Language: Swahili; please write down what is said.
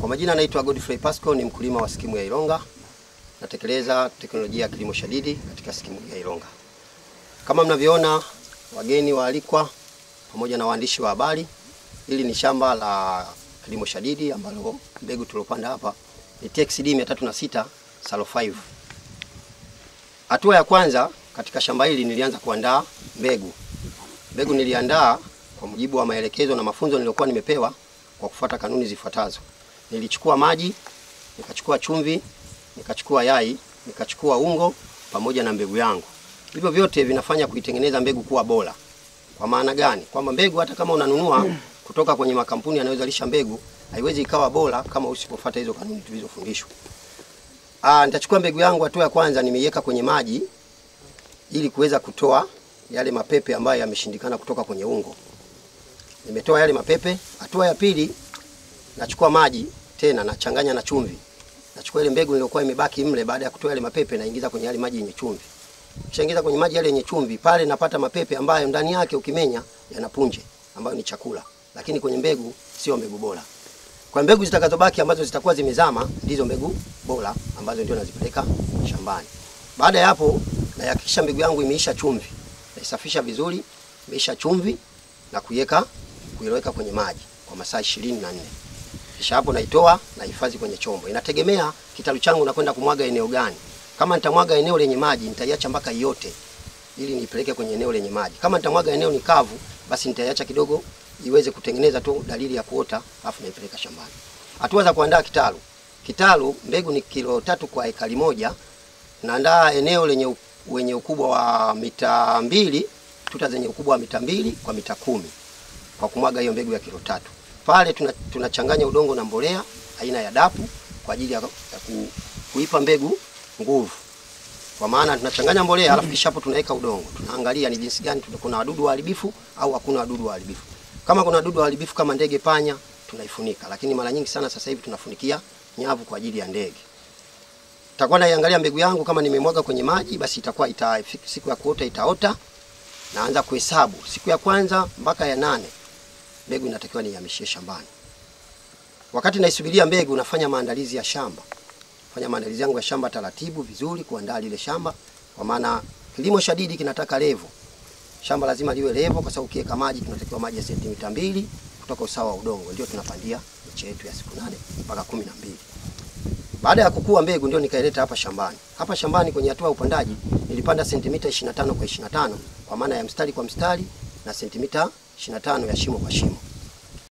Kwa majina naitwa Godfrey Pasco, ni mkulima wa skimu ya Ilonga. Natekeleza teknolojia ya kilimo shadidi katika skimu ya Ilonga. Kama mnavyoona, wageni waalikwa pamoja na waandishi wa habari, hili ni shamba la kilimo shadidi ambalo mbegu tuliopanda hapa ni TXD 306 Salo 5. Hatua ya kwanza katika shamba hili nilianza kuandaa mbegu. Mbegu niliandaa kwa mujibu wa maelekezo na mafunzo niliyokuwa nimepewa kwa kufuata kanuni zifuatazo. Nilichukua maji, nikachukua chumvi, nikachukua yai, nikachukua ungo pamoja na mbegu yangu. Hivyo vyote vinafanya kuitengeneza mbegu kuwa bora. Kwa maana gani? Kwamba mbegu hata kama unanunua kutoka kwenye makampuni yanayozalisha mbegu haiwezi ikawa bora kama usipofuata hizo kanuni tulizofundishwa. Ah, nitachukua mbegu yangu, hatua ya kwanza nimeiweka kwenye maji ili kuweza kutoa yale mapepe ambayo yameshindikana kutoka kwenye ungo. Nimetoa yale mapepe. Hatua ya pili nachukua maji tena nachanganya na chumvi. Nachukua ile mbegu iliyokuwa imebaki mle baada ya kutoa yale mapepe naingiza kwenye yale maji yenye chumvi. Kishaingiza kwenye maji yale yenye chumvi, pale napata mapepe ambayo ndani yake ukimenya yana punje ambayo ni chakula. Lakini kwenye mbegu sio mbegu bora. Kwa mbegu zitakazobaki ambazo zitakuwa zimezama ndizo mbegu bora ambazo ndio nazipeleka shambani. Baada ya hapo nahakikisha mbegu yangu imeisha chumvi. Naisafisha vizuri, imeisha chumvi na kuiweka kuiweka kwenye maji kwa masaa 24. Kisha hapo naitoa na hifadhi kwenye chombo. Inategemea kitalu changu nakwenda kumwaga eneo gani. Kama nitamwaga eneo lenye maji nitaiacha mpaka yote ili nipeleke kwenye eneo lenye maji. Kama nitamwaga eneo ni kavu, basi nitaiacha kidogo iweze kutengeneza tu dalili ya kuota, afu naipeleka shambani. Hatua za kuandaa kitalu. Kitalu mbegu ni kilo tatu kwa ekari moja. Naandaa eneo lenye u- wenye ukubwa wa mita mbili, tuta zenye ukubwa wa mita mbili kwa mita kumi kwa kumwaga hiyo mbegu ya kilo tatu. Pale tuna- tunachanganya udongo na mbolea aina ya dapu kwa ajili ya, ya ku, kuipa mbegu nguvu. Kwa maana tunachanganya mbolea alafu kisha hapo tunaweka udongo. Tunaangalia ni jinsi gani tuna- kuna wadudu waharibifu au hakuna wadudu waharibifu. Kama kuna wadudu waharibifu kama ndege, panya, tunaifunika, lakini mara nyingi sana sasa hivi tunafunikia nyavu kwa ajili ya ndege. Nitakuwa naiangalia mbegu yangu kama nimemwaga kwenye maji, basi itakuwa ita, siku ya kuota itaota. Naanza kuhesabu siku ya kwanza mpaka ya nane, mbegu inatakiwa nihamishie shambani. Wakati naisubiria mbegu, nafanya maandalizi ya shamba, fanya maandalizi yangu ya shamba taratibu vizuri, kuandaa lile shamba, kwa maana kilimo shadidi kinataka levo. Shamba lazima liwe levo, kwa sababu ukiweka maji, tunatakiwa maji ya sentimita mbili kutoka usawa wa udongo, ndio tunapandia miche yetu ya siku nane mpaka kumi na mbili. Baada ya kukua mbegu ndio nikaileta hapa shambani. Hapa shambani kwenye hatua ya upandaji nilipanda sentimita 25 kwa 25 kwa maana ya mstari kwa mstari na sentimita 25 ya shimo kwa shimo.